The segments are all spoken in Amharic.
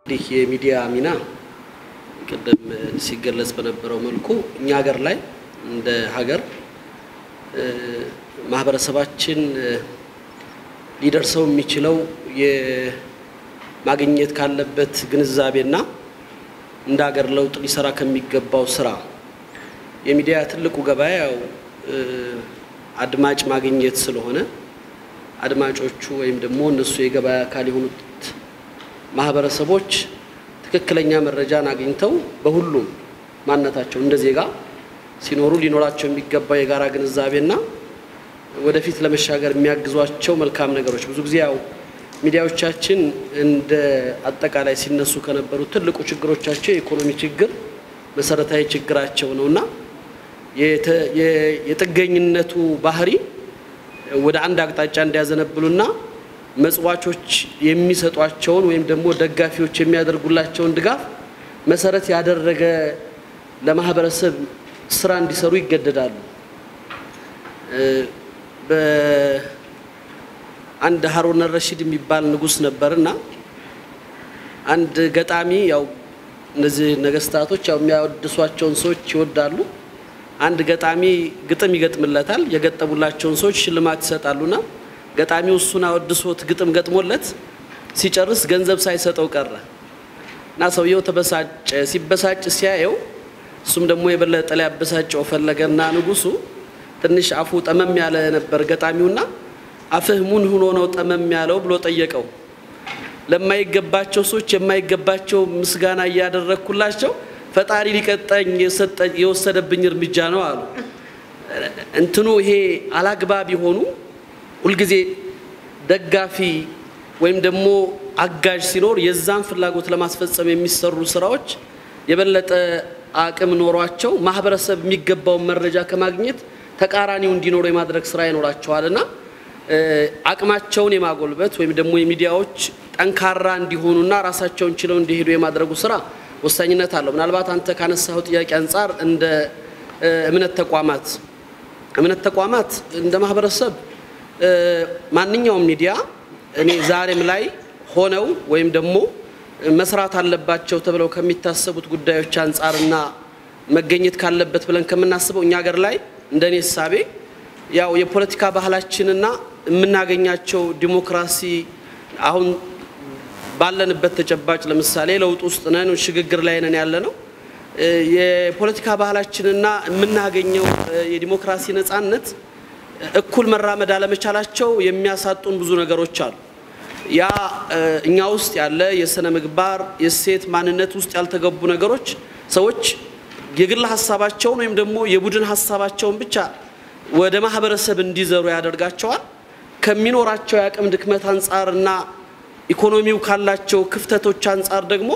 እንግዲህ የሚዲያ ሚና ቅድም ሲገለጽ በነበረው መልኩ እኛ ሀገር ላይ እንደ ሀገር ማህበረሰባችን ሊደርሰው የሚችለው የማግኘት ካለበት ግንዛቤና እንደ ሀገር ለውጥ ሊሰራ ከሚገባው ስራ የሚዲያ ትልቁ ገበያ ያው አድማጭ ማግኘት ስለሆነ አድማጮቹ ወይም ደግሞ እነሱ የገበያ አካል የሆኑት ማህበረሰቦች ትክክለኛ መረጃን አግኝተው በሁሉም ማንነታቸው እንደ ዜጋ ሲኖሩ ሊኖራቸው የሚገባ የጋራ ግንዛቤና ወደፊት ለመሻገር የሚያግዟቸው መልካም ነገሮች ብዙ ጊዜ ያው ሚዲያዎቻችን እንደ አጠቃላይ ሲነሱ ከነበሩ ትልቁ ችግሮቻቸው የኢኮኖሚ ችግር መሰረታዊ ችግራቸው ነው እና የጥገኝነቱ ባህሪ ወደ አንድ አቅጣጫ እንዲያዘነብሉና መጽዋቾች የሚሰጧቸውን ወይም ደግሞ ደጋፊዎች የሚያደርጉላቸውን ድጋፍ መሰረት ያደረገ ለማህበረሰብ ስራ እንዲሰሩ ይገደዳሉ። በአንድ ሀሩን ረሺድ የሚባል ንጉስ ነበርና አንድ ገጣሚ ያው እነዚህ ነገስታቶች ያው የሚያወድሷቸውን ሰዎች ይወዳሉ። አንድ ገጣሚ ግጥም ይገጥምለታል። የገጠሙላቸውን ሰዎች ሽልማት ይሰጣሉና ገጣሚው እሱን አወድሶት ግጥም ገጥሞለት ሲጨርስ ገንዘብ ሳይሰጠው ቀረ እና ሰውየው ተበሳጨ። ሲበሳጭ ሲያየው እሱም ደግሞ የበለጠ ሊያበሳጨው ፈለገና ንጉሱ ትንሽ አፉ ጠመም ያለ ነበር ገጣሚውና አፍህ ሙን ሆኖ ነው ጠመም ያለው ብሎ ጠየቀው። ለማይገባቸው ሰዎች የማይገባቸው ምስጋና እያደረግኩላቸው ፈጣሪ ሊቀጣኝ የወሰደብኝ እርምጃ ነው አሉ። እንትኑ ይሄ አላግባብ የሆኑ ሁልጊዜ ደጋፊ ወይም ደግሞ አጋዥ ሲኖር የዛን ፍላጎት ለማስፈጸም የሚሰሩ ስራዎች የበለጠ አቅም ኖሯቸው ማህበረሰብ የሚገባውን መረጃ ከማግኘት ተቃራኒው እንዲኖሩ የማድረግ ስራ ይኖራቸዋል እና አቅማቸውን የማጎልበት ወይም ደግሞ የሚዲያዎች ጠንካራ እንዲሆኑና ራሳቸውን ችለው እንዲሄዱ የማድረጉ ስራ ወሳኝነት አለው። ምናልባት አንተ ካነሳኸው ጥያቄ አንጻር እንደ እምነት ተቋማት እምነት ተቋማት እንደ ማህበረሰብ ማንኛውም ሚዲያ እኔ ዛሬም ላይ ሆነው ወይም ደግሞ መስራት አለባቸው ተብለው ከሚታሰቡት ጉዳዮች አንጻርና መገኘት ካለበት ብለን ከምናስበው እኛ ሀገር ላይ እንደኔ እሳቤ ያው የፖለቲካ ባህላችንና የምናገኛቸው ዲሞክራሲ አሁን ባለንበት ተጨባጭ ለምሳሌ ለውጥ ውስጥ ነን፣ ሽግግር ላይ ነን ያለ ነው። የፖለቲካ ባህላችንና የምናገኘው የዲሞክራሲ ነጻነት እኩል መራመድ አለመቻላቸው የሚያሳጡን ብዙ ነገሮች አሉ። ያ እኛ ውስጥ ያለ የስነ ምግባር የሴት ማንነት ውስጥ ያልተገቡ ነገሮች ሰዎች የግል ሀሳባቸውን ወይም ደግሞ የቡድን ሀሳባቸውን ብቻ ወደ ማህበረሰብ እንዲዘሩ ያደርጋቸዋል። ከሚኖራቸው የአቅም ድክመት አንጻርና ኢኮኖሚው ካላቸው ክፍተቶች አንጻር ደግሞ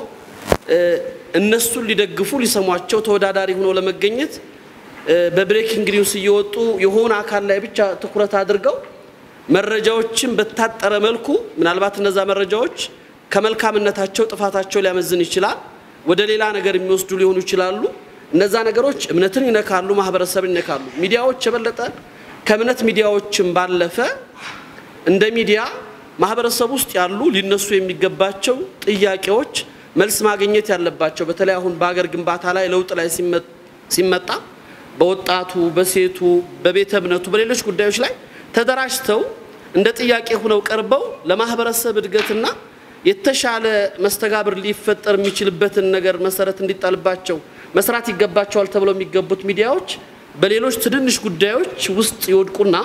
እነሱን ሊደግፉ ሊሰሟቸው ተወዳዳሪ ሆኖ ለመገኘት በብሬኪንግ ኒውስ እየወጡ የሆነ አካል ላይ ብቻ ትኩረት አድርገው መረጃዎችን በታጠረ መልኩ ምናልባት እነዛ መረጃዎች ከመልካምነታቸው ጥፋታቸው ሊያመዝን ይችላል። ወደ ሌላ ነገር የሚወስዱ ሊሆኑ ይችላሉ። እነዛ ነገሮች እምነትን ይነካሉ፣ ማህበረሰብን ይነካሉ። ሚዲያዎች የበለጠ ከእምነት ሚዲያዎችን ባለፈ እንደ ሚዲያ ማህበረሰብ ውስጥ ያሉ ሊነሱ የሚገባቸው ጥያቄዎች መልስ ማግኘት ያለባቸው በተለይ አሁን በሀገር ግንባታ ላይ ለውጥ ላይ ሲመጣ በወጣቱ፣ በሴቱ፣ በቤተ እምነቱ፣ በሌሎች ጉዳዮች ላይ ተደራጅተው እንደ ጥያቄ ሆነው ቀርበው ለማህበረሰብ እድገትና የተሻለ መስተጋብር ሊፈጠር የሚችልበትን ነገር መሰረት እንዲጣልባቸው መስራት ይገባቸዋል ተብለው የሚገቡት ሚዲያዎች በሌሎች ትንንሽ ጉዳዮች ውስጥ ይወድቁና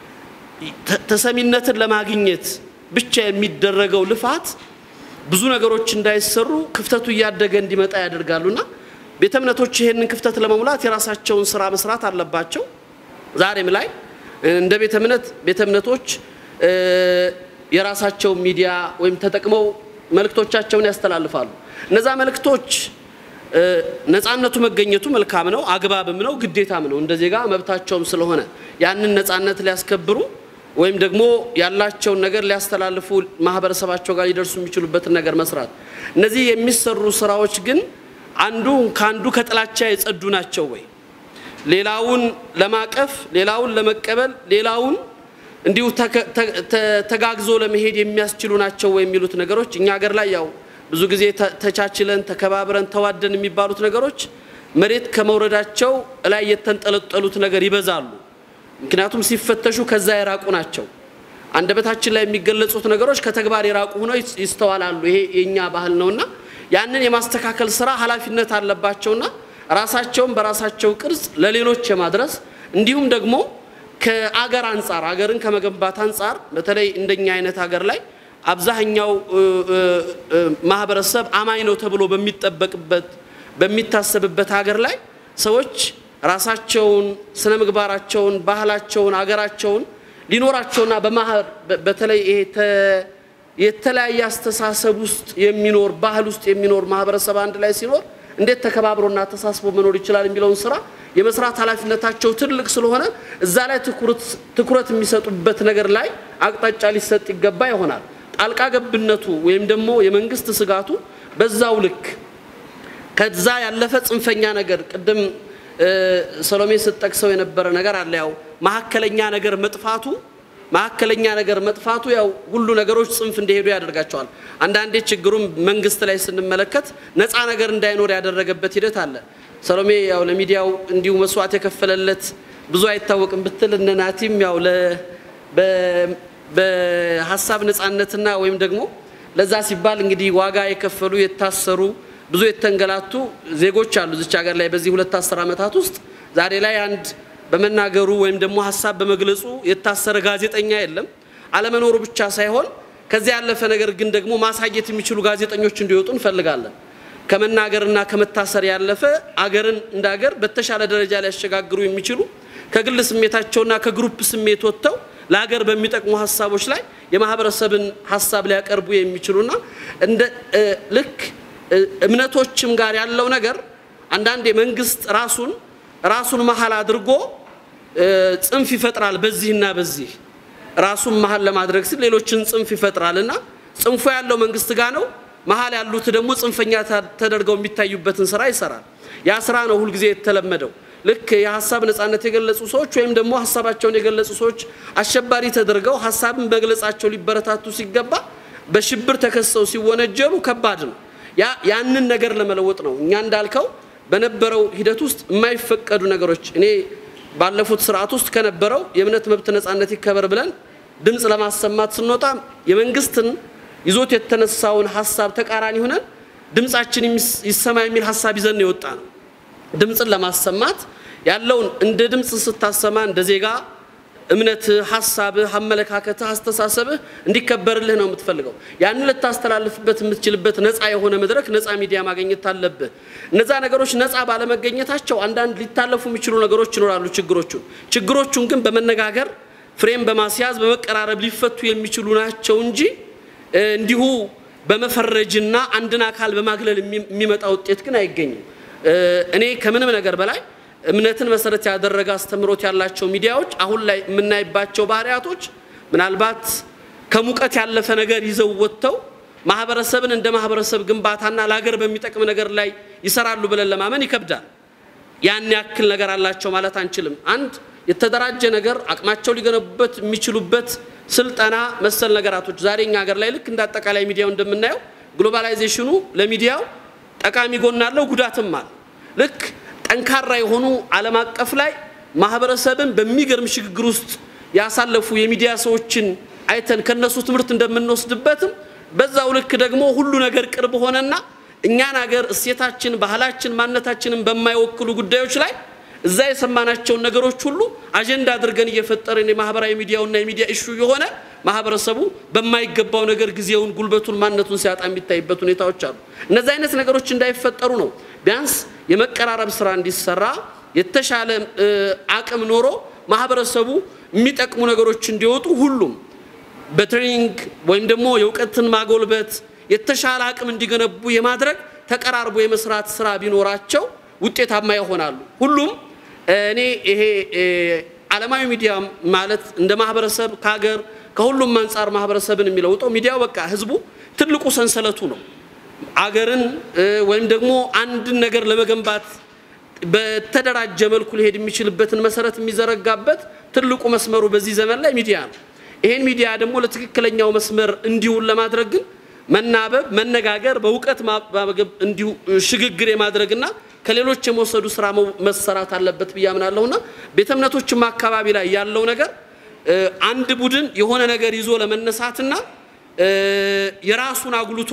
ተሰሚነትን ለማግኘት ብቻ የሚደረገው ልፋት ብዙ ነገሮች እንዳይሰሩ ክፍተቱ እያደገ እንዲመጣ ያደርጋሉና ቤተ እምነቶች ይሄንን ክፍተት ለመሙላት የራሳቸውን ስራ መስራት አለባቸው። ዛሬም ላይ እንደ ቤተ እምነት ቤተ እምነቶች የራሳቸው ሚዲያ ወይም ተጠቅመው መልእክቶቻቸውን ያስተላልፋሉ። እነዛ መልእክቶች ነፃነቱ መገኘቱ መልካም ነው፣ አግባብም ነው፣ ግዴታም ነው። እንደ ዜጋ መብታቸውም ስለሆነ ያንን ነፃነት ሊያስከብሩ ወይም ደግሞ ያላቸውን ነገር ሊያስተላልፉ ማህበረሰባቸው ጋር ሊደርሱ የሚችሉበትን ነገር መስራት። እነዚህ የሚሰሩ ስራዎች ግን አንዱ ከአንዱ ከጥላቻ የጸዱ ናቸው ወይ? ሌላውን ለማቀፍ፣ ሌላውን ለመቀበል፣ ሌላውን እንዲሁ ተጋግዞ ለመሄድ የሚያስችሉ ናቸው ወይ የሚሉት ነገሮች እኛ ሀገር ላይ ያው ብዙ ጊዜ ተቻችለን ተከባብረን ተዋደን የሚባሉት ነገሮች መሬት ከመውረዳቸው ላይ የተንጠለጠሉት ነገር ይበዛሉ። ምክንያቱም ሲፈተሹ ከዛ የራቁ ናቸው። አንደበታችን ላይ የሚገለጹት ነገሮች ከተግባር የራቁ ሆነው ይስተዋላሉ። ይሄ የኛ ባህል ነውና ያንን የማስተካከል ስራ ኃላፊነት አለባቸውና ራሳቸውን በራሳቸው ቅርጽ ለሌሎች የማድረስ እንዲሁም ደግሞ ከአገር አንጻር አገርን ከመገንባት አንጻር በተለይ እንደኛ አይነት ሀገር ላይ አብዛኛው ማህበረሰብ አማኝ ነው ተብሎ በሚጠበቅበት በሚታሰብበት ሀገር ላይ ሰዎች ራሳቸውን ስነ ምግባራቸውን፣ ባህላቸውን፣ አገራቸውን ሊኖራቸውና በተለይ ይሄ የተለያየ አስተሳሰብ ውስጥ የሚኖር ባህል ውስጥ የሚኖር ማህበረሰብ አንድ ላይ ሲኖር እንዴት ተከባብሮና ተሳስቦ መኖር ይችላል የሚለውን ስራ የመስራት ኃላፊነታቸው ትልቅ ስለሆነ እዛ ላይ ትኩረት የሚሰጡበት ነገር ላይ አቅጣጫ ሊሰጥ ይገባ ይሆናል። ጣልቃ ገብነቱ ወይም ደግሞ የመንግስት ስጋቱ በዛው ልክ ከዛ ያለፈ ጽንፈኛ ነገር ቅድም ሰሎሜ ስትጠቅሰው የነበረ ነገር አለ። ያው መሀከለኛ ነገር መጥፋቱ መሀከለኛ ነገር መጥፋቱ ያው ሁሉ ነገሮች ጽንፍ እንዲሄዱ ያደርጋቸዋል። አንዳንዴ ችግሩም መንግስት ላይ ስንመለከት ነፃ ነገር እንዳይኖር ያደረገበት ሂደት አለ። ሰሎሜ ያው ለሚዲያው እንዲሁ መስዋዕት የከፈለለት ብዙ አይታወቅም ብትል እነ ናቲም ያው በሀሳብ ነፃነትና ወይም ደግሞ ለዛ ሲባል እንግዲህ ዋጋ የከፈሉ የታሰሩ ብዙ የተንገላቱ ዜጎች አሉ እዚች ሀገር ላይ በዚህ ሁለት አስር ዓመታት ውስጥ ዛሬ ላይ አንድ በመናገሩ ወይም ደግሞ ሀሳብ በመግለጹ የታሰረ ጋዜጠኛ የለም። አለመኖሩ ብቻ ሳይሆን ከዚያ ያለፈ ነገር ግን ደግሞ ማሳየት የሚችሉ ጋዜጠኞች እንዲወጡ እንፈልጋለን። ከመናገርና ከመታሰር ያለፈ አገርን እንደ አገር በተሻለ ደረጃ ሊያሸጋግሩ የሚችሉ ከግል ስሜታቸውና ከግሩፕ ስሜት ወጥተው ለሀገር በሚጠቅሙ ሀሳቦች ላይ የማህበረሰብን ሀሳብ ሊያቀርቡ የሚችሉና እንደ ልክ እምነቶችም ጋር ያለው ነገር አንዳንድ የመንግስት ራሱን ራሱን መሀል አድርጎ ጽንፍ ይፈጥራል። በዚህና በዚህ ራሱን መሀል ለማድረግ ሲል ሌሎችን ጽንፍ ይፈጥራል እና ጽንፉ ያለው መንግስት ጋር ነው። መሀል ያሉት ደግሞ ጽንፈኛ ተደርገው የሚታዩበትን ስራ ይሰራል። ያ ስራ ነው ሁልጊዜ የተለመደው። ልክ የሀሳብ ነጻነት የገለጹ ሰዎች ወይም ደግሞ ሀሳባቸውን የገለጹ ሰዎች አሸባሪ ተደርገው ሀሳብን መግለጻቸው ሊበረታቱ ሲገባ በሽብር ተከሰው ሲወነጀሉ ከባድ ነው። ያንን ነገር ለመለወጥ ነው እኛ እንዳልከው በነበረው ሂደት ውስጥ የማይፈቀዱ ነገሮች እኔ ባለፉት ስርዓት ውስጥ ከነበረው የእምነት መብት ነጻነት ይከበር ብለን ድምፅ ለማሰማት ስንወጣ የመንግስትን ይዞት የተነሳውን ሀሳብ ተቃራኒ ሆነን ድምፃችን ይሰማ የሚል ሀሳብ ይዘን የወጣ ነው። ድምፅን ለማሰማት ያለውን እንደ ድምፅ ስታሰማ እንደ ዜጋ እምነትህ፣ ሀሳብህ፣ አመለካከትህ፣ አስተሳሰብህ እንዲከበርልህ ነው የምትፈልገው። ያንን ልታስተላልፍበት የምትችልበት ነፃ የሆነ መድረክ ነፃ ሚዲያ ማግኘት አለብህ። እነዛ ነገሮች ነፃ ባለመገኘታቸው አንዳንድ ሊታለፉ የሚችሉ ነገሮች ይኖራሉ። ችግሮቹን ችግሮቹን ግን በመነጋገር ፍሬም በማስያዝ በመቀራረብ ሊፈቱ የሚችሉ ናቸው እንጂ እንዲሁ በመፈረጅና አንድን አካል በማግለል የሚመጣ ውጤት ግን አይገኝም። እኔ ከምንም ነገር በላይ እምነትን መሰረት ያደረገ አስተምሮት ያላቸው ሚዲያዎች አሁን ላይ የምናይባቸው ባህሪያቶች ምናልባት ከሙቀት ያለፈ ነገር ይዘው ወጥተው ማህበረሰብን እንደ ማህበረሰብ ግንባታና ለሀገር በሚጠቅም ነገር ላይ ይሰራሉ ብለን ለማመን ይከብዳል። ያን ያክል ነገር አላቸው ማለት አንችልም። አንድ የተደራጀ ነገር አቅማቸው ሊገነቡበት የሚችሉበት ስልጠና መሰል ነገራቶች ዛሬ እኛ ሀገር ላይ ልክ እንደ አጠቃላይ ሚዲያው እንደምናየው ግሎባላይዜሽኑ ለሚዲያው ጠቃሚ ጎን አለው፣ ጉዳትም አለ። ልክ ጠንካራ የሆኑ ዓለም አቀፍ ላይ ማህበረሰብን በሚገርም ሽግግር ውስጥ ያሳለፉ የሚዲያ ሰዎችን አይተን ከነሱ ትምህርት እንደምንወስድበትም በዛው ልክ ደግሞ ሁሉ ነገር ቅርብ ሆነና እኛን ሀገር እሴታችን፣ ባህላችን፣ ማንነታችንን በማይወክሉ ጉዳዮች ላይ እዛ የሰማናቸውን ነገሮች ሁሉ አጀንዳ አድርገን እየፈጠርን የማህበራዊ ሚዲያውና የሚዲያ እሹ የሆነ ማህበረሰቡ በማይገባው ነገር ጊዜውን፣ ጉልበቱን፣ ማንነቱን ሲያጣ የሚታይበት ሁኔታዎች አሉ። እነዚህ አይነት ነገሮች እንዳይፈጠሩ ነው ቢያንስ የመቀራረብ ስራ እንዲሰራ የተሻለ አቅም ኖሮ ማህበረሰቡ የሚጠቅሙ ነገሮች እንዲወጡ ሁሉም በትሬኒንግ ወይም ደግሞ የእውቀትን ማጎልበት የተሻለ አቅም እንዲገነቡ የማድረግ ተቀራርቦ የመስራት ስራ ቢኖራቸው ውጤታማ ይሆናሉ። ሁሉም እኔ ይሄ ዓለማዊ ሚዲያ ማለት እንደ ማህበረሰብ ከሀገር ከሁሉም አንጻር ማህበረሰብን የሚለውጠው ሚዲያው በቃ ህዝቡ ትልቁ ሰንሰለቱ ነው። አገርን ወይም ደግሞ አንድን ነገር ለመገንባት በተደራጀ መልኩ ሊሄድ የሚችልበትን መሰረት የሚዘረጋበት ትልቁ መስመሩ በዚህ ዘመን ላይ ሚዲያ ነው። ይሄን ሚዲያ ደግሞ ለትክክለኛው መስመር እንዲውል ለማድረግ ግን መናበብ፣ መነጋገር፣ በእውቀት ማባገብ እንዲሁ ሽግግር የማድረግና ከሌሎች የመውሰዱ ስራ መሰራት አለበት ብዬ አምናለሁና ቤተ እምነቶችም አካባቢ ላይ ያለው ነገር አንድ ቡድን የሆነ ነገር ይዞ ለመነሳትና የራሱን አጉልቶ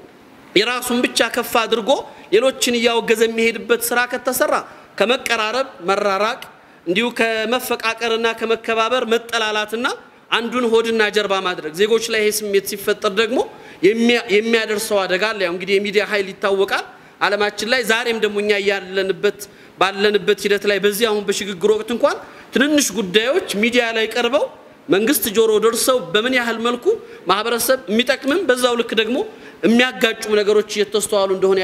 የራሱን ብቻ ከፍ አድርጎ ሌሎችን እያወገዘ የሚሄድበት ስራ ከተሰራ ከመቀራረብ መራራቅ እንዲሁ ከመፈቃቀርና ከመከባበር መጠላላትና አንዱን ሆድና ጀርባ ማድረግ ዜጎች ላይ ይሄ ስሜት ሲፈጠር ደግሞ የሚያደርሰው አደጋ አለ። ያው እንግዲህ የሚዲያ ኃይል ይታወቃል ዓለማችን ላይ ዛሬም ደግሞ እኛ ያለንበት ባለንበት ሂደት ላይ በዚህ አሁን በሽግግር ወቅት እንኳን ትንንሽ ጉዳዮች ሚዲያ ላይ ቀርበው መንግስት ጆሮ ደርሰው በምን ያህል መልኩ ማህበረሰብ የሚጠቅምም በዛው ልክ ደግሞ የሚያጋጩም ነገሮች እየተስተዋሉ እንደሆነ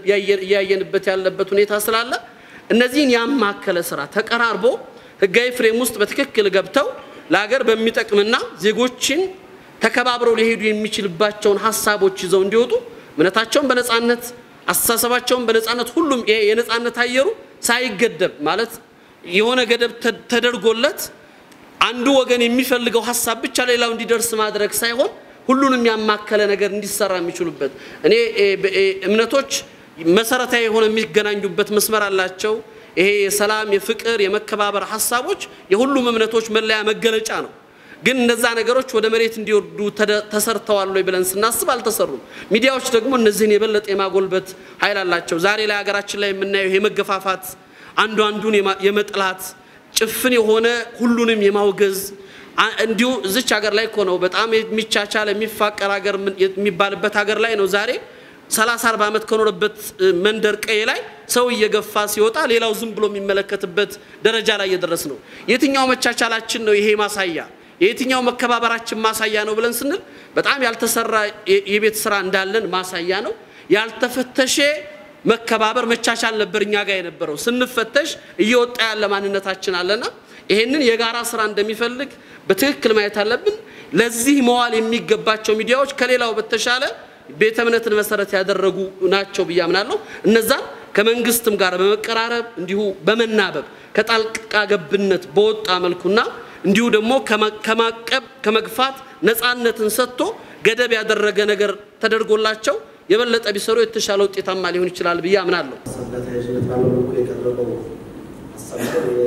እያየንበት ያለበት ሁኔታ ስላለ እነዚህን ያማከለ ስራ ተቀራርቦ ህጋዊ ፍሬም ውስጥ በትክክል ገብተው ለሀገር በሚጠቅምና ዜጎችን ተከባብረው ሊሄዱ የሚችልባቸውን ሀሳቦች ይዘው እንዲወጡ እምነታቸውን በነፃነት አስተሳሰባቸውን በነፃነት ሁሉም የነፃነት አየሩ ሳይገደብ ማለት የሆነ ገደብ ተደርጎለት አንዱ ወገን የሚፈልገው ሀሳብ ብቻ ሌላው እንዲደርስ ማድረግ ሳይሆን ሁሉንም ያማከለ ነገር እንዲሰራ የሚችሉበት እኔ እምነቶች መሰረታዊ የሆነ የሚገናኙበት መስመር አላቸው። ይሄ የሰላም፣ የፍቅር፣ የመከባበር ሀሳቦች የሁሉም እምነቶች መለያ መገለጫ ነው። ግን እነዛ ነገሮች ወደ መሬት እንዲወርዱ ተሰርተዋል ወይ ብለን ስናስብ አልተሰሩም። ሚዲያዎች ደግሞ እነዚህን የበለጠ የማጎልበት ኃይል አላቸው። ዛሬ ላይ ሀገራችን ላይ የምናየው ይሄ መገፋፋት፣ አንዱ አንዱን የመጥላት ጭፍን የሆነ ሁሉንም የማውገዝ እንዲሁ እዚች ሀገር ላይ እኮ ነው በጣም የሚቻቻል የሚፋቀር ሀገር የሚባልበት ሀገር ላይ ነው ዛሬ ሰላሳ አርባ ዓመት ከኖረበት መንደር ቀዬ ላይ ሰው እየገፋ ሲወጣ ሌላው ዝም ብሎ የሚመለከትበት ደረጃ ላይ እየደረስ ነው። የትኛው መቻቻላችን ነው ይሄ ማሳያ? የየትኛው መከባበራችን ማሳያ ነው ብለን ስንል በጣም ያልተሰራ የቤት ስራ እንዳለን ማሳያ ነው። ያልተፈተሸ መከባበር መቻቻል ነበር እኛ ጋር የነበረው። ስንፈተሽ እየወጣ ያለ ማንነታችን አለና ይሄንን የጋራ ስራ እንደሚፈልግ በትክክል ማየት አለብን። ለዚህ መዋል የሚገባቸው ሚዲያዎች ከሌላው በተሻለ ቤተ እምነትን መሰረት ያደረጉ ናቸው ብዬ አምናለሁ። እነዛን ከመንግስትም ጋር በመቀራረብ እንዲሁ በመናበብ ከጣልቃ ገብነት በወጣ መልኩና እንዲሁ ደግሞ ከማቀብ ከመግፋት ነፃነትን ሰጥቶ ገደብ ያደረገ ነገር ተደርጎላቸው የበለጠ ቢሰሩ የተሻለ ውጤታማ ሊሆን ይችላል ብዬ አምናለሁ። ተያያዥነት ባለው መልኩ የቀረበው ሀሳብ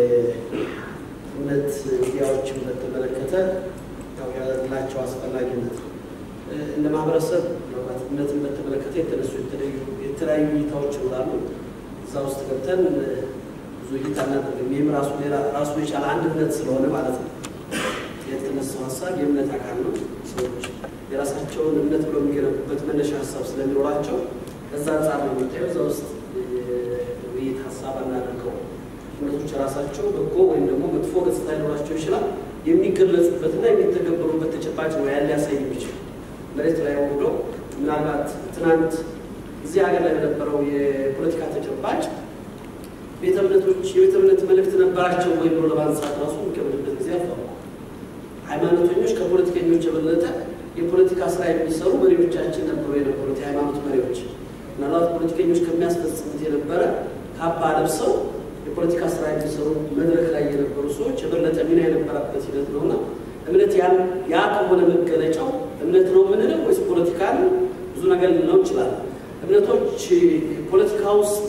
እምነት ሚዲያዎችን በተመለከተ ያው ያላቸው አስፈላጊነት ነው። እንደ ማህበረሰብ ምናልባት እምነትን በተመለከተ የተነሱ የተለያዩ እይታዎች ይኖራሉ። እዛ ውስጥ ገብተን ብዙ እይታ እናደርግም። ይህም ራሱ ሌላ ራሱ የቻለ አንድ እምነት ስለሆነ ማለት ነው። የተነሳው ሀሳብ የእምነት አካል ነው። ሰዎች የራሳቸውን እምነት ብለው የሚገነቡበት መነሻ ሀሳብ ስለሚኖራቸው ከዛ አንጻር ነው የሚታየው። እዛ ውስጥ ውይይት ሀሳብ አናደርገው። እምነቶች የራሳቸው በጎ ወይም ደግሞ መጥፎ ገጽታ ሊኖራቸው ይችላል። የሚገለጹበትና የሚተገበሩበት ተጨባጭ ነው ያን ሊያሳይ የሚችል መሬት ላይ ወርዶ ምናልባት ትናንት እዚህ ሀገር ላይ በነበረው የፖለቲካ ተጨባጭ ቤተ እምነቶች የቤተ እምነት መልእክት ነበራቸው ወይ ብሎ ለማንሳት ራሱ የሚከብድበት ጊዜ አልፏል። ሃይማኖተኞች ከፖለቲከኞች የበለጠ የፖለቲካ ስራ የሚሰሩ መሪዎቻችን ነበሩ የነበሩት የሃይማኖት መሪዎች። ምናልባት ፖለቲከኞች ከሚያስፈጽሙት የነበረ ካባ ለብሰው የፖለቲካ ስራ የሚሰሩ መድረክ ላይ የነበሩ ሰዎች የበለጠ ሚና የነበረበት ሂደት ነውና እምነት ያ ከሆነ መገለጫው እምነት ነው የምንለው ወይስ ፖለቲካ ነው? ብዙ ነገር ልንለው እንችላለን። እምነቶች ፖለቲካ ውስጥ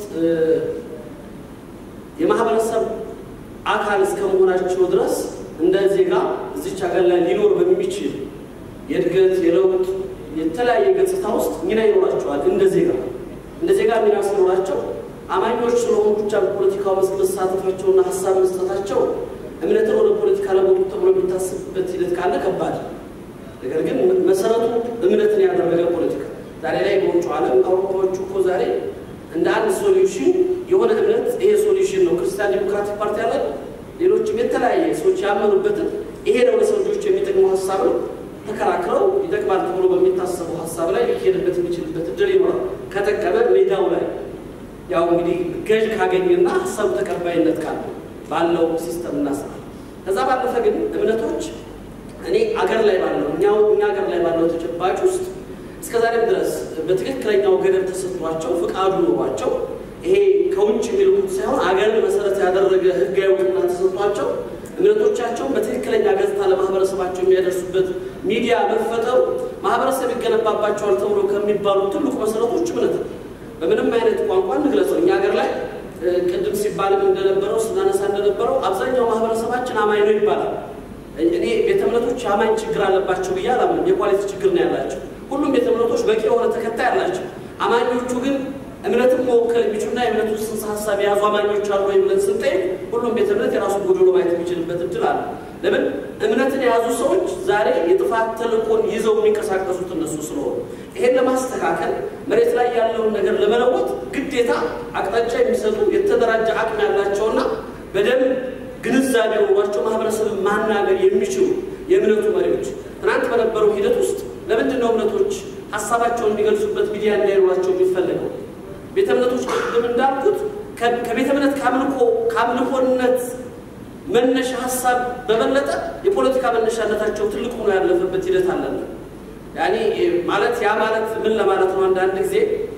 የማህበረሰብ አካል እስከ መሆናቸው ድረስ እንደ ዜጋ እዚች ሀገር ላይ ሊኖር በሚችል የእድገት የለውጥ የተለያየ ገጽታ ውስጥ ሚና ይኖራቸዋል። እንደ ዜጋ እንደ ዜጋ ሚና ሲኖራቸው አማኞች ስለሆኑ ብቻ በፖለቲካው መስክ መሳተፋቸውና ሀሳብ መስጠታቸው እምነትን ወደ ፖለቲካ ለመጡ ተብሎ የሚታሰብበት ሂደት ካለ ከባድ ነገር ግን መሰረቱ እምነትን ያደረገ ፖለቲካ ዛሬ ላይ በውጭ ዓለም አውሮፓዎቹ እኮ ዛሬ እንደ አንድ ሶሉሽን የሆነ እምነት ይሄ ሶሉሽን ነው። ክርስቲያን ዲሞክራቲክ ፓርቲ አለ፣ ሌሎችም የተለያየ ሰዎች ያመኑበትን ይሄ ነው ለሰው ልጆች የሚጠቅመው ሀሳብ ነው ተከራክረው ይጠቅማል ተብሎ በሚታሰበው ሀሳብ ላይ ሊሄድበት የሚችልበት እድል ይኖራል። ከጠቀመ ሜዳው ላይ ያው እንግዲህ ገዥ ካገኘና ሀሳቡ ተቀባይነት ካለ ባለው ሲስተም እና ስራ ከዛ ባለፈ ግን እምነቶች እኔ አገር ላይ ባለው እኛው እኛ አገር ላይ ባለው ተጨባጭ ውስጥ እስከ ዛሬም ድረስ በትክክለኛው ገደብ ተሰጥቷቸው ፍቃዱ ኖሯቸው ይሄ ከውጭ የሚልኩት ሳይሆን አገርን መሰረት ያደረገ ህጋዊ እውቅና ተሰጥቷቸው እምነቶቻቸውን በትክክለኛ ገጽታ ለማህበረሰባቸው የሚያደርሱበት ሚዲያ መፈጠሩ ማህበረሰብ ይገነባባቸዋል ተብሎ ከሚባሉ ትልቁ መሰረቶች እምነት ነው። በምንም አይነት ቋንቋ እንግለጸው እኛ ሀገር ላይ ቅድም ሲባልም እንደነበረው ስናነሳ እንደነበረው አብዛኛው ማህበረሰባችን አማኝ ነው ይባላል። እኔ ቤተ እምነቶች አማኝ ችግር አለባቸው ብዬ አላምንም። የኳሊቲ ችግር ነው ያላቸው። ሁሉም ቤተ እምነቶች በቂ የሆነ ተከታይ አላቸው። አማኞቹ ግን እምነትን መወከል የሚችሉና የእምነቱ ጽንሰ ሀሳብ የያዙ አማኞች አሉ ወይ ብለን ስንጠይቅ ሁሉም ቤተ እምነት የራሱን ጎዶሎ ማየት የሚችልበት እድል አለ። ለምን እምነትን የያዙ ሰዎች ዛሬ የጥፋት ተልእኮን ይዘው የሚንቀሳቀሱት እነሱ ስለሆኑ ይሄን ለማስተካከል መሬት ላይ ያለውን ነገር ለመለወጥ ግዴታ አቅጣጫ የሚሰጡ የተደራጀ አቅም ያላቸውና በደንብ ግንዛቤ ኖሯቸው ማህበረሰብን ማናገር የሚችሉ የእምነቱ መሪዎች ትናንት በነበረው ሂደት ውስጥ ለምንድን ነው እምነቶች ሀሳባቸውን የሚገልጹበት ሚዲያ እንዳይኖራቸው የሚፈለገው? ቤተ እምነቶች ቅድም እንዳልኩት ከቤተ እምነት ከአምልኮ ከአምልኮነት መነሻ ሀሳብ በበለጠ የፖለቲካ መነሻነታቸው ትልቅ ሆኖ ያለፈበት ሂደት አለና ያኔ ማለት ያ ማለት ምን ለማለት ነው? አንዳንድ ጊዜ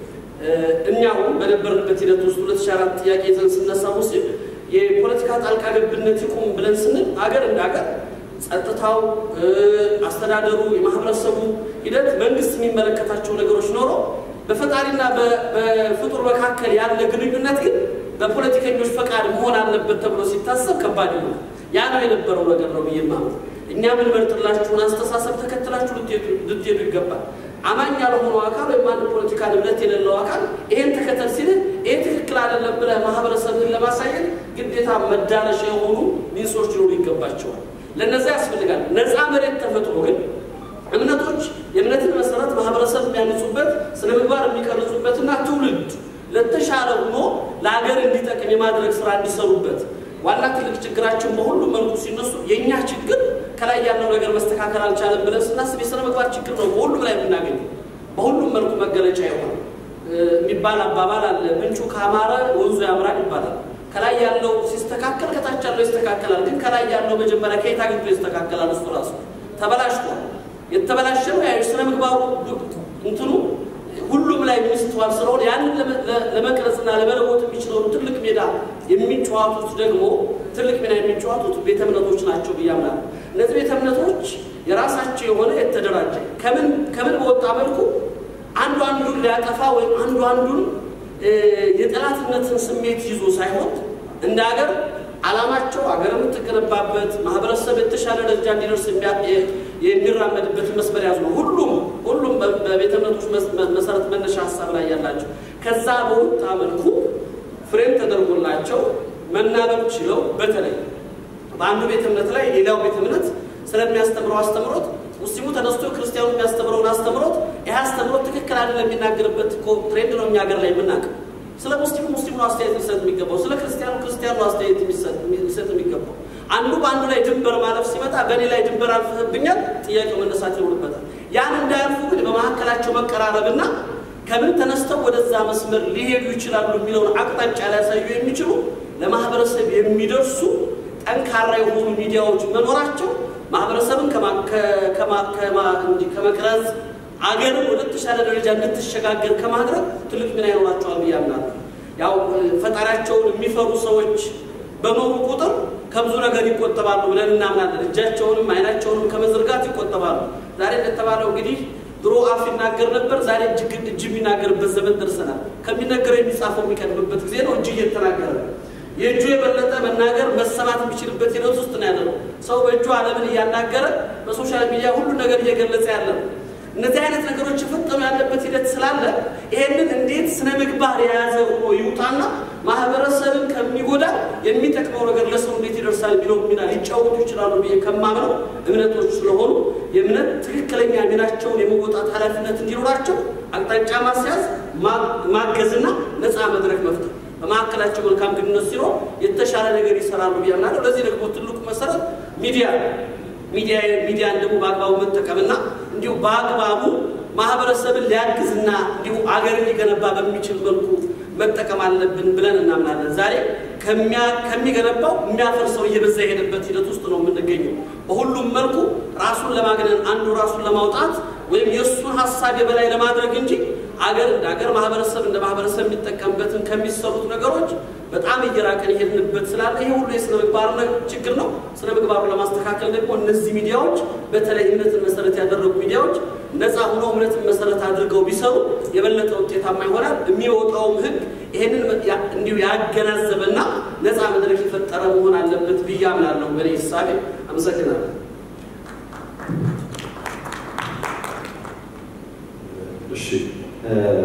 እኛውም በነበርንበት ሂደት ውስጥ ሁለት ሺህ አራት ጥያቄ ይዘን ስነሳ ሙስሊም የፖለቲካ ጣልቃ ገብነት ይቁም ብለን ስንል አገር እንደ አገር ጸጥታው፣ አስተዳደሩ፣ የማህበረሰቡ ሂደት መንግስት የሚመለከታቸው ነገሮች ኖሮ በፈጣሪና በፍጡር መካከል ያለ ግንኙነት ግን በፖለቲከኞች ፈቃድ መሆን አለበት ተብሎ ሲታሰብ ከባድ ነው። ያ ነው የነበረው ነገር ነው ብዬ ማለት እኛ የምንመርጥላችሁን አስተሳሰብ ተከትላችሁ ልትሄዱ ይገባል። አማኝ ያልሆነው አካል ወይም አንድ ፖለቲካል እምነት የሌለው አካል ይሄን ተከተል ሲልህ ይሄ ትክክል አይደለም ብለህ ማህበረሰብን ለማሳየት ግዴታ መዳረሻ የሆኑ ሚንሶች ሊኖሩ ይገባቸዋል። ለነዛ ያስፈልጋል። ነፃ መሬት ተፈጥሮ ግን እምነቶች የእምነትን መሰረት ማህበረሰብ የሚያንጹበት ስነ ምግባር የሚቀርጹበትና ትውልድ ለተሻለ ሆኖ ለሀገር እንዲጠቅም የማድረግ ስራ እንዲሰሩበት ዋና ትልቅ ችግራችን በሁሉም መልኩ ሲነሱ የእኛ ችግር ከላይ ያለው ነገር መስተካከል አልቻለም ብለን ስናስብ የስነ ምግባር ችግር ነው በሁሉም ላይ የምናገኘው በሁሉም መልኩ መገለጫ የሆነ የሚባል አባባል አለ። ምንጩ ካማረ ወንዙ ያምራል ይባላል። ከላይ ያለው ሲስተካከል ከታች ያለው ይስተካከላል። ግን ከላይ ያለው መጀመሪያ ከየት አግኝቶ ይስተካከላል? እሱ ራሱ ተበላሽቷል። የተበላሸ ነው ያ ስነ ምግባሩ እንትኑ ሁሉም ላይ የሚስተዋል ስለሆነ ያንን ለመቅረጽና ለመለወጥ የሚችለውን ትልቅ ሜዳ የሚጫወቱት ደግሞ ትልቅ ሚና የሚጫወቱት ቤተ እምነቶች ናቸው ብዬ አምናለሁ። እነዚህ ቤተ እምነቶች የራሳቸው የሆነ የተደራጀ ከምን ከምን በወጣ መልኩ አንዱ አንዱን ሊያጠፋ ወይም አንዱ አንዱን የጠላትነትን ስሜት ይዞ ሳይሆን እንደ ሀገር ዓላማቸው ሀገር የምትገነባበት ማህበረሰብ የተሻለ ደረጃ እንዲደርስ የሚራመድበትን መስመር ያዙ ነው። ሁሉም ሁሉም በቤተ እምነቶች መሰረት መነሻ ሀሳብ ላይ ያላቸው ከዛ በወጣ መልኩ ፍሬም ተደርጎላቸው መናበብ ችለው በተለይ በአንዱ ቤተ እምነት ላይ ሌላው ቤተ እምነት ስለሚያስተምረው አስተምሮት ሙስሊሙ ተነስቶ ክርስቲያኑ የሚያስተምረውን አስተምሮት ይህ አስተምሮት ትክክል አይደለም የሚናገርበት ትሬንድ ነው እኛ ሀገር ላይ የምናውቀው። ስለ ሙስሊሙ ሙስሊሙ አስተያየት ሊሰጥ የሚገባው፣ ስለ ክርስቲያኑ ክርስቲያኑ አስተያየት ሊሰጥ የሚገባው። አንዱ በአንዱ ላይ ድንበር ማለፍ ሲመጣ በእኔ ላይ ድንበር አልፈህብኛል ጥያቄው መነሳት ይኖርበታል። ያን እንዳያልፉ ግን በመካከላቸው መቀራረብና ከምን ተነስተው ወደዛ መስመር ሊሄዱ ይችላሉ የሚለውን አቅጣጫ ሊያሳዩ የሚችሉ ለማህበረሰብ የሚደርሱ ጠንካራ የሆኑ ሚዲያዎች መኖራቸው ማህበረሰብን ከመቅረጽ አገርን ወደ ተሻለ ደረጃ እንድትሸጋገር ከማድረግ ትልቅ ሚና ይኖራቸዋል ብዬ አምናለሁ። ያው ፈጣሪያቸውን የሚፈሩ ሰዎች በኖሩ ቁጥር ከብዙ ነገር ይቆጠባሉ ብለን እናምናለን። እጃቸውንም አይናቸውንም ከመዘርጋት ይቆጠባሉ። ዛሬ እንደተባለው እንግዲህ ድሮ አፍ ይናገር ነበር፣ ዛሬ እጅግ እጅ የሚናገርበት ዘመን ደርሰናል። ከሚነገረው የሚጻፈው የሚቀድምበት ጊዜ ነው። እጅ እየተናገረ የእጁ የበለጠ መናገር መሰማት የሚችልበት ሂደት ውስጥ ነው ያለ ነው። ሰው በእጁ ዓለምን እያናገረ በሶሻል ሚዲያ ሁሉ ነገር እየገለጸ ያለ ነው። እነዚህ አይነት ነገሮች የፈጠኑ ያለበት ሂደት ስላለ ይሄንን እንዴት ስነ ምግባር የያዘ ሆኖ ይውጣና ማህበረሰብን ከሚጎዳ የሚጠቅመው ነገር ለሰው እንዴት ይደርሳል የሚለው ሚና ሊጫወቱ ይችላሉ ብዬ ከማምነው እምነቶች ስለሆኑ የእምነት ትክክለኛ ሚናቸውን የመወጣት ኃላፊነት እንዲኖራቸው አቅጣጫ ማስያዝ፣ ማገዝና ነፃ መድረክ መፍጠር በመካከላቸው መልካም ግንኙነት ሲኖር የተሻለ ነገር ይሰራሉ ብዬ አምናለሁ። ለዚህ ደግሞ ትልቁ መሰረት ሚዲያ ሚዲያ ሚዲያን ደግሞ በአግባቡ መጠቀምና እንዲሁ በአግባቡ ማህበረሰብን ሊያግዝና እንዲሁ አገርን ሊገነባ በሚችል መልኩ መጠቀም አለብን ብለን እናምናለን። ዛሬ ከሚገነባው የሚያፈርሰው እየበዛ የሄደበት ሂደት ውስጥ ነው የምንገኘው። በሁሉም መልኩ ራሱን ለማግነን አንዱ ራሱን ለማውጣት ወይም የእሱን ሀሳብ የበላይ ለማድረግ እንጂ አገር እንደ አገር ማህበረሰብ እንደ ማህበረሰብ የሚጠቀምበትን ከሚሰሩት ነገሮች በጣም እየራቀን የሄድንበት ስላለ ይሄ ሁሉ የስነ ምግባር ችግር ነው። ስነ ምግባሩን ለማስተካከል ደግሞ እነዚህ ሚዲያዎች በተለይ እምነትን መሰረት ያደረጉ ሚዲያዎች ነፃ ሆኖ እምነትን መሰረት አድርገው ቢሰሩ የበለጠ ውጤታማ ይሆናል። የሚወጣውም ህግ ይሄንን እንዲሁ ያገናዘበና ነፃ መድረክ የፈጠረ መሆን አለበት ብዬ አምናለሁ። በእኔ እሳቤ አመሰግናለሁ። እሺ